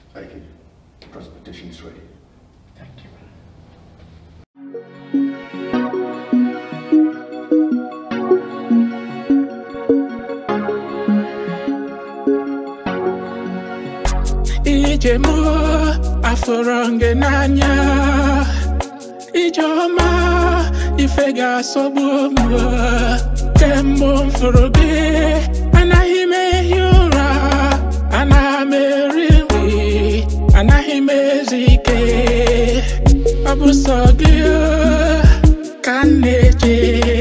Thank you. Trust petition is ready. Thank you. ije mụ afọrọ gị n'anya ije ọma ife ga-asọgbu m kemgbe m fụrụ gị anaghị m ehi ụra anaghị m eri nri anaghị m ezu ike ọ bụ sọ gị ka m na-eche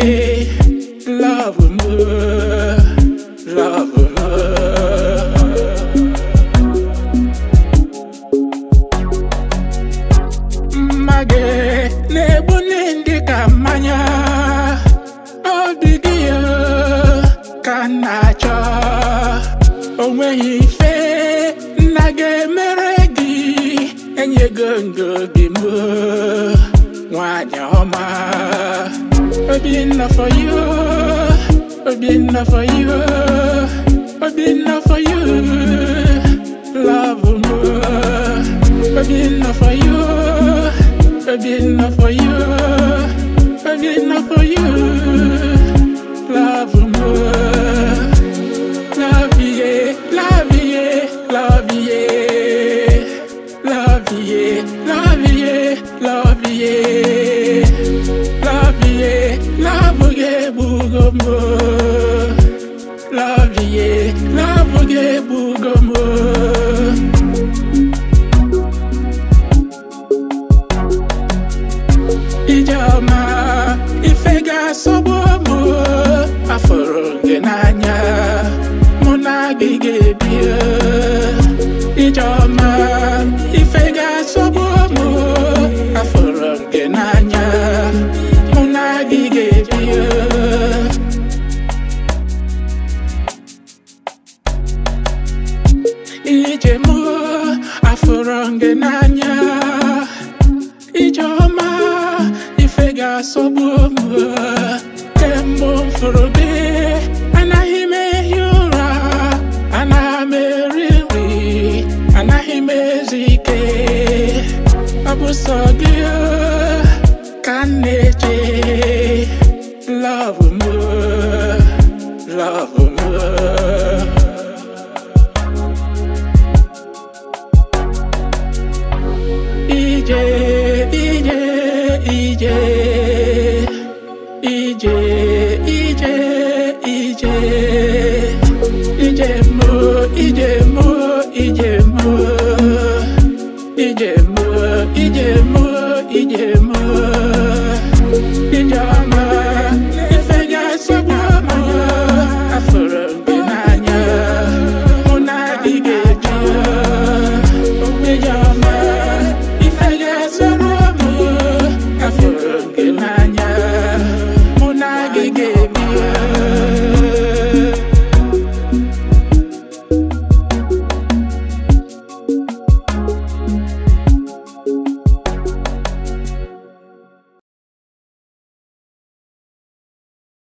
love m love m mma gị na-egbu ndị ka mmanya obi gị ka m na-achọ o nweghị ife nna ga-emere gị enyego ndo gị m nwanyị ọma Obinna for you Obinna for you Obinna for you love m Obinna for you Obinna for you Obinna for you love m Love yeah, love yeah, love yeah Love yeah, love yeah, love yeah Love yeah, love yeah, bugomo Love yeah, love yeah, bugomo Ijeọma ife ga-asọgbu mụ afọrọ gị n'anya mụ na gị ga-ebi Ijeọma ife ga-asọgbu mụ afọrọ gị n'anya mụ na gị ga-ebi ije mụ afọrọ gị n'anya Ijeọma ife ga-asọgbu m kemgbe m fụrụ gị anaghị m ehi ụra anaghị m eri nri anaghị m ezu ike ọ bụ sọ gị ka m na-eche love m love m ije ije ije ije ije ije ije mụ ije mụ ije mụ ije